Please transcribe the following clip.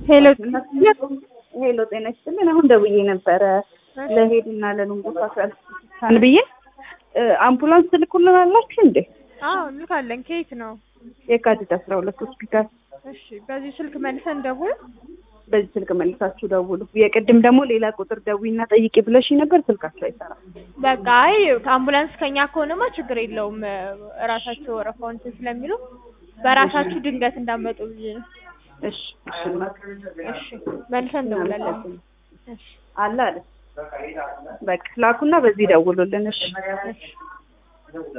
ሄሎ ሄሎ ጤና ይስጥልን። አሁን ደውዬ ነበረ ለሄድና ለሉንጎሳ ሳን ብዬ አምቡላንስ ትልኩልን አላችሁ እንዴ? አዎ እንልካለን። ከየት ነው? የካቲት አስራ ሁለት ሆስፒታል። እሺ፣ በዚህ ስልክ መልሰን ደውል። በዚህ ስልክ መልሳችሁ ደውሉ። የቅድም ደግሞ ሌላ ቁጥር ደዊና ጠይቂ ብለሽ ነበር፣ ስልካችሁ አይሰራም። በቃ አይ ከአምቡላንስ ከኛ ከሆነማ ችግር የለውም። እራሳቸው ወረፋውን እንትን ስለሚሉ በራሳችሁ ድንገት እንዳመጡ ብዬ ነው። እሺ እሺ እሺ፣ መልሰን እንደውላለን። እሺ አለ አለ። በቃ ላኩና በዚህ ደውሉልን። እሺ እሺ